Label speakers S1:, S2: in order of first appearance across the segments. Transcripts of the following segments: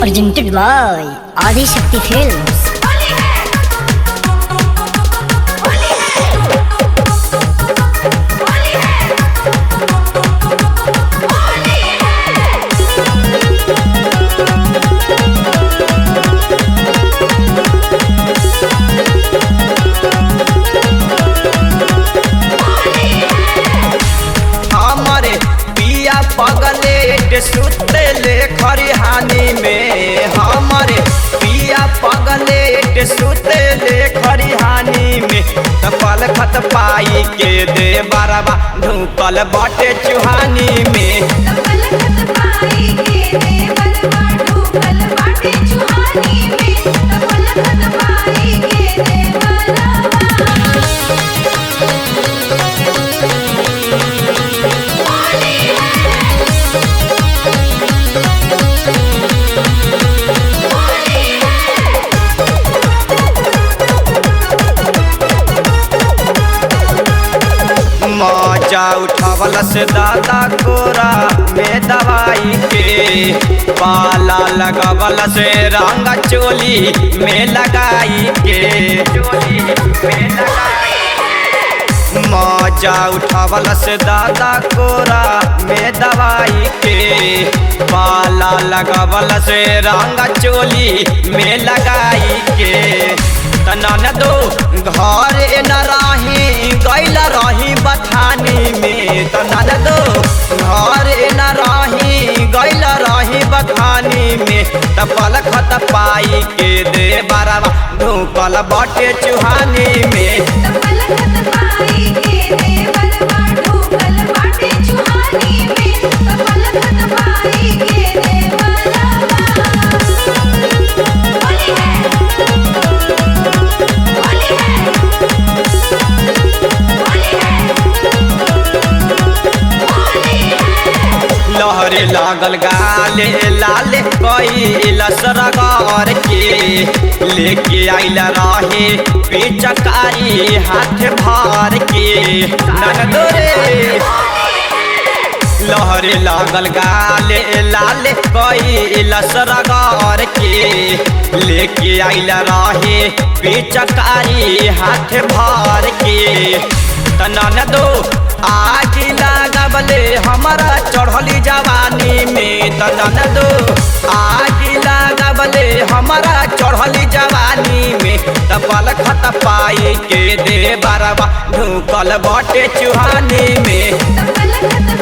S1: Presented by Adi Shakti Films.
S2: हमारे पिया पगलेट सुतले खरिहानी में हमारे पिया पगलेट सुतले खरिहानी में तपल खत पाई के दे बरबा ढूकल बटे चुहानी में मजा उठावल से दादा कोरा में दवाई के पाला लगावल से रंग चोली में लगाई के चोली में लगाई मजा उठावल से दादा कोरा में दवाई के पाला लगावल से रंग चोली में लगाई के तनन दो घर न रही गैल रही बथानी में तनन दो घर न रही गैल रही बथानी में तपल खत पाई के दे बारवा ढूकल बटे चुहानी में लहरे लागल गाले लाले कई लसरगार के लेके आइल रहे पिचकारी हाथ भार के नगदोरे लहरे लागल गाले लाले कई लसरगार के लेके आइल रहे पिचकारी हाथ भार के तनन दो आज लागबले हमारा चढ़ली जवानी में तनन दो आज लागबले हमारा चढ़ली जवानी में तपल खत पाई के दे बरबा ढूकल बटे चुहानी में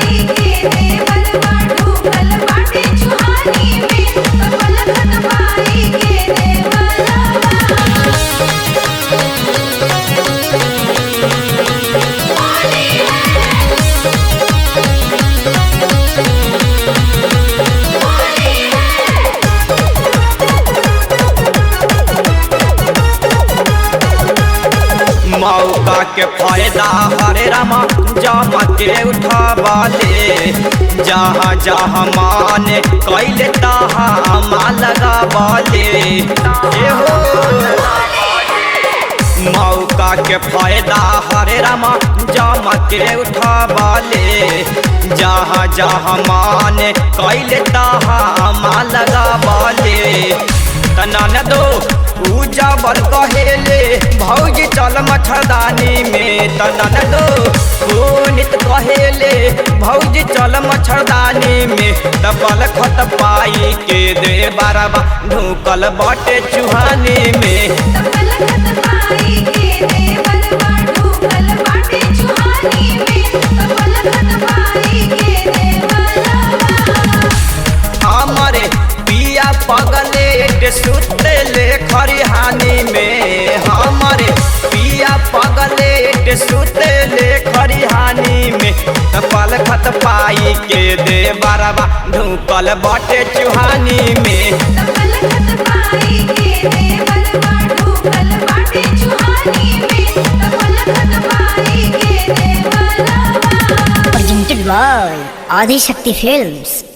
S2: मौका के फायदा हरे रामा जमा के उठावाले जहाँ जहाँ माने कैले तहाँ माँ लगावाले ए हो मौका के फायदा हरे रामा जमा के उठावाले जहाँ जहाँ माने कैले तहाँ माँ लगावाले तनन दो पूजा बर कहेले भौजी चल मच्छरदानी में तनन दो पुनित कहेले भौजी चल मच्छरदानी में दबल खत पाई के दे बारबा ढूकल बटे चुहानी में हमारे पिया पगलेट सुतले खरिहानी में हमारे पिया पगलेट सुतले खरिहानी में तपल खत पाई के दे बरबा ढूकल बटे चुहानी में
S1: Presented by Adi Shakti Films.